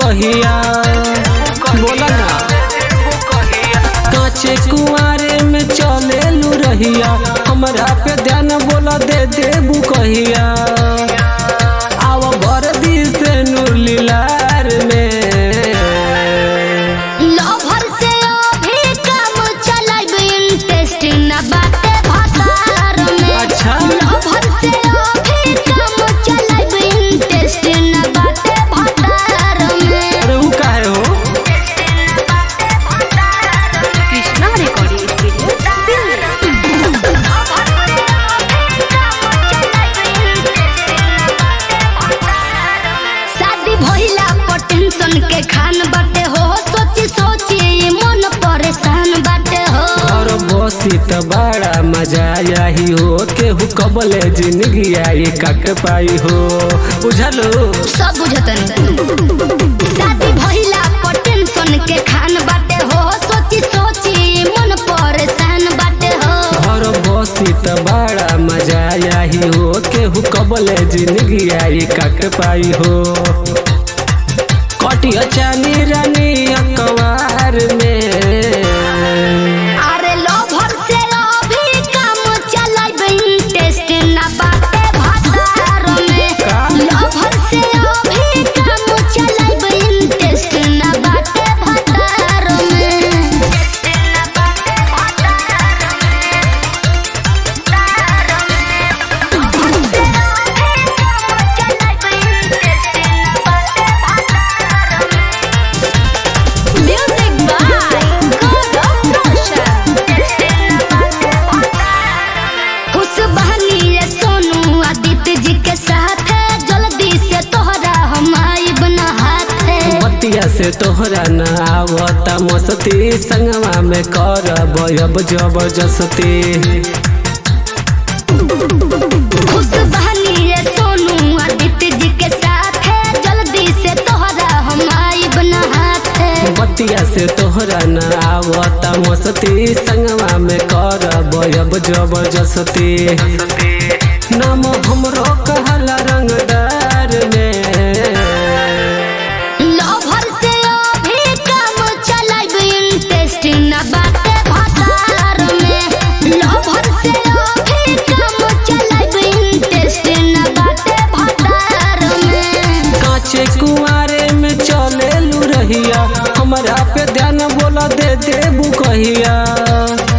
कहिया बोला ना काचे कुआरे में चले लू रहिया हमरा पे ध्यान बोला दे देबू कहिया आव भर दी से नूर लीलार में लवर से अभी काम चलाइब इंटरेस्ट न बाटे भतार में अच्छा। लवर से अभी काम चलाइब इंटरेस्ट न बाटे भतार में अरे ऊ काहे हो कृष्णा रिकॉर्डिंग स्टूडियो शादी भइला पर टेंशन के खान बाटे हो सोची सोची ये मन परेशान बाटे हो और बसी त बड़ा मजा आई हो केहू कबले जिंदगी आई कट पाई हो बुझलो सब बुझतन शादी भइला पर टेंशन के खान बाटे हो सोची सोची ये मन परेशान बाटे हो और बसी त बड़ा मजा आई हो केहू कबले जिंदगी आई कट पाई हो कटिया चानी रानी अकवार में अरे लवर से अभी काम चलाइब इंटरेस्ट ना बाटे भतार में का? लवर से अभी काम चलाइब इंटरेस्ट ना बाटे भतार में म्यूजिक बाय गौरव रोशन खुश बहनी रे सोनू आदित्य जी के साथ है जल्दी से तोहरा हम आइब न हाथ है बतिया से तोहरा न आवता मस्ती संगवा में कर अब जबरदस्ती खुश बहनी रे सोनू आदित्य जी के साथ है जल्दी से तोहरा हम आइब न हाथ है बतिया से तोहरा न आवता मस्ती संगवा में कर अब जबरदस्ती नाम हमरो कहला रंगदार में लवर से अभी काम चलाइब इंटरेस्ट न बाटे भतार में लवर से अभी काम चलाइब इंटरेस्ट न बाटे भतार में काचे कुआरे में चले लू रहिया हमरा पे ध्यान बोला दे देबू कहिया